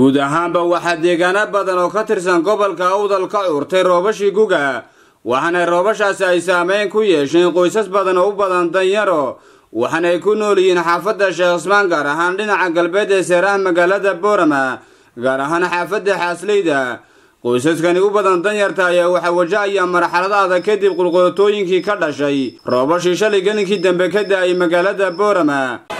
guud ahaanba waxaa deegaano badan oo ka tirsan gobolka awdal ka curtay roobashii guga waxaana roobashaasi ay saameyn ku yeesheen qoysas badan oo u badan danyaro waxaana ay ku nool yihiin xaafadda sheekh ismaan gaar ahaan dhinaca galbeed ee seeraha magaalada boorama gaar ahaan xaafadda xaasleyda qoysaskani u badan danyarta ayaa waxaa wajahaya marxalada adag kadib qulqulotooyinkii ka dhashay roobashii shalay gelinkii dambe ka da-ay magaalada boorama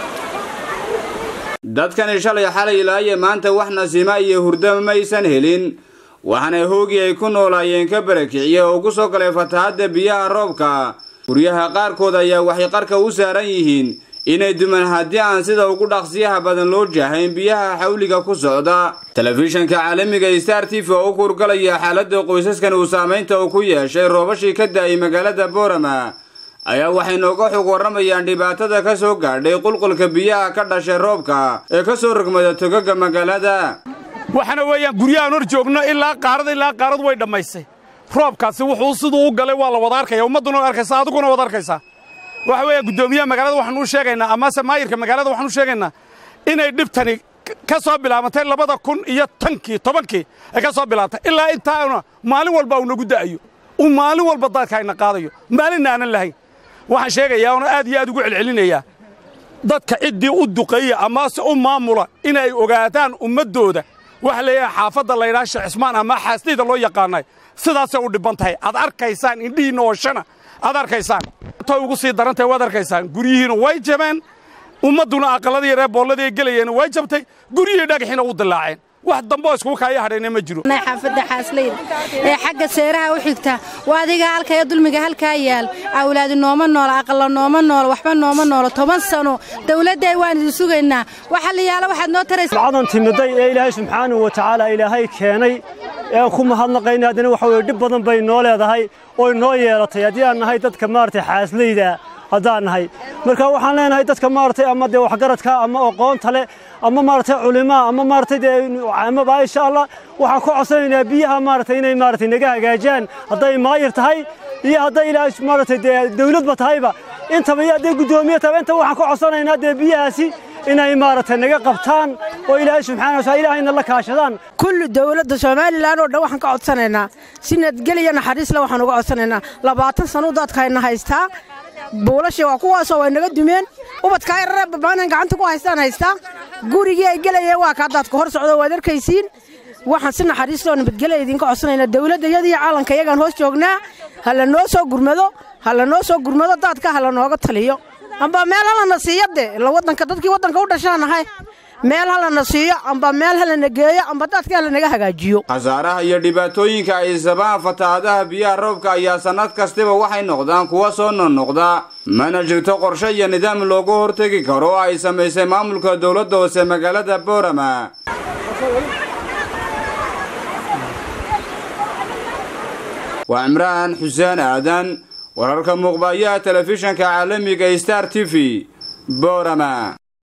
dadkani shalay xalay ilaaye maanta wax nasiima iyo hurdo maysan helin waxaana hoogii ay ku noolaayeen ka barakiciya oo ku soo galay fatahaadda biyaha roobka guryaha qaarkood ayaa waxay qarka u saaran yihiin inay duman haddii aan sida ugu dhaqsiyaha badan loo jaahayn biyaha xawliga ku socda telefishanka caalamiga star t v oo u kurgalaya xaaladda qoysaskan uu saamaynta uu ku yeeshay roobashii ka da-ay magaalada boorama ayaa waxay nooga xog warramayaan dhibaatada ka soo gaadhay qulqulka biyaha ka dhashay roobka ee ka soo rogmada togaga magaalada waxaana weeyaan guryahaan hor joogno ilaa qaarada ilaa qaaradu way dhammaysay roobkaasi wuxuu siduu u galay waa la wada arkaya ummadduna wad arkaysaa adiguna wad arkaysaa waxa weeya guddoomiyaha magaalada waxaan u sheegaynaa amase maayirka magaalada waxaan u sheegaynaa inay dhibtani ka soo bilaabantay labada kun iyo tankii tobankii ay ka soo bilaabantay ilaa intaana maalin walba uu nagu da'ayo uu maalin walba daadka ayna qaadayo maalinna aanan lahayn waxaan sheegayaa oona aad iyo aad ugu celcelinayaa dadka ciddii u duqeeya amase u maamula inay ogaadaan ummaddooda waxa leeyahay xaafadda laydhaha sheekh cismaan ama xaasdayda loo yaqaanay sidaasay u dhibban tahay aad arkaysaan indhihiinna oo shana aad arkaysaan tay ugu sii darantahay waad arkaysaan guryihiina way jabeen ummadduna aqalladii reer boolladii gelayeen way jabtay guryihii dhagaxiina u dillaaceen wax damboo iskugu kaaya hadhayna ma jiro xaafadda xaasleyda ee xagga seeraha u xigta waa adiga halkaya dulmiga halkaa yaal awlaadi nooma noola aqalla nooma noola waxba nooma noola toban sano dawladday waan idin sugaynaa waxa la yaala waxaad noo taraysa cadan timiday ee ilaahay subxaanahu wa tacaala ilaahay keenay ee ku mahadnaqayna haddana waxa weye dhib badan bay noo leedahay oy noo yeelatay haddii aan nahay dadka maaragtay xaasleyda haddaan nahay marka waxaan leenahay dadka maaragtay ama dee waxgaradka ama aqoonta leh ama maaragtay culimaa ama maaragtay dee caamaba insha allah waxaan ku codsanaynaa biyaha maaragtay inay maaragtay naga hagaajaan hadday maayir tahay iyo hadday ilaahay maaragtay dee dawladba tahayba intaba iyo hadday guddoomiye tahayba inta waxaan ku codsanaynaa dee biyahaasi inay maaragtay naga qabtaan oo ilaahay subxaana wa taala ilaahayna la kaashadaan kulli dawladda somalilan oo dhan waxaan ka codsanaynaa si nabadgelya naxariisle waxaan uga codsanaynaa labaatan sano dadkayna haystaa buulashii waa kuwaasoo way naga dumeen ubadkaa yarare babaanan gacanta ku haystaan haystaa gurigii ay gelayeen waa kaa daadka hor socdo waad arkaysiin waxaan si naxariisloo nabadgelya idinka codsanaynaa dawladda iyadiyo caalanka iyagaan hoos joognaa ha la noo soo gurmado ha la noo soo gurmado daadka ha la nooga taliyo amba meel halana siiyo de ila wadanka dadkii waddanka u dhashaanahay meel halana siiyo amba meel halana geeyo amba daadka halanaga hagaajiyo khasaaraha iyo dhibaatooyinka ay sabaan fatahaadaha biyaha roobka ayaa sannad kastiba waxay noqdaan kuwa soo noqnoqda mana jirto qorshe iyo nidaam loogu hortegi karo oo ay samaysay maamulka dowladda hoose magaalada boorama waa cimraan xuseen aadan wararka muuqbayaha telefishanka caalamiga star t v boorama